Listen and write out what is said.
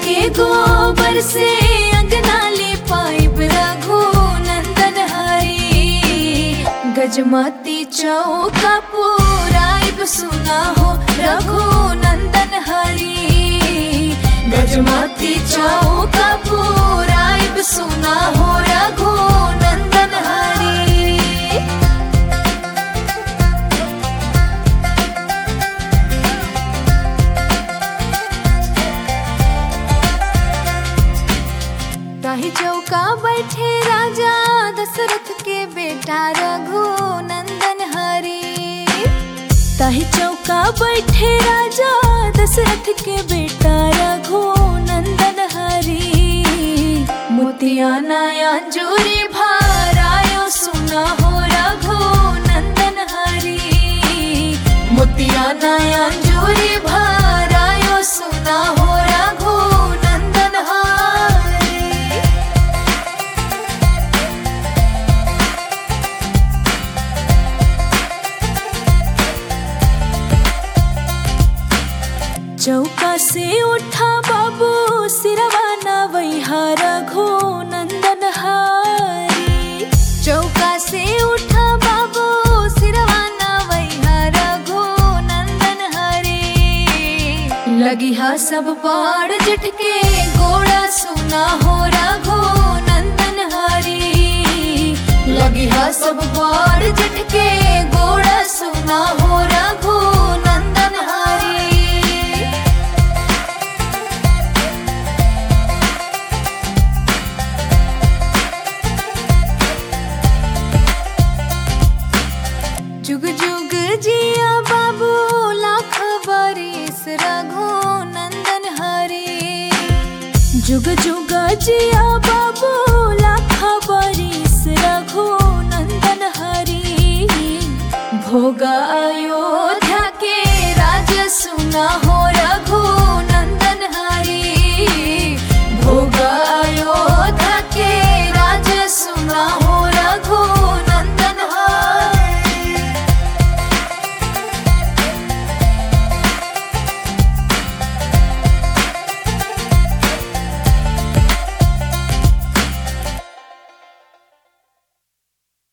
के गोबर से अंगना ले पाइब रघु नंदन हरी गजमती चौका पुराइब सुना हो रघु नंदन हरी गजमती चौका पुराइब सुना हो रघु नंदन हरी ताही चौका बैठे राजा दशरथ के बेटा रघु नंदन हरी ताही चौका बैठे राजा दशरथ के बेटा रघु नंदन हरी मोतिया नया जोरी भारायो सुना हो रघु नंदन हरी मोतिया नया जोरी भारायो सुना हो रघु नंदन हरी चौका से उठा बाबू सिरवा नवैहा रघु नंदन हारी चौका से उठा बाबू सिरवा नवैहा रघु नंदन हरी लगी हा सब पाड़ जट के गोड़ा सुना हो रघु नंदन हरी लगी हा सब पाड़ जट के गोड़ा सुना हो रघु नंदन हरी जुग जुग जिया बाबू लाख बरिस रघु नंदन हरी जुग जुग जिया बाबू लाख बरिस रघु नंदन हरी भोग आयो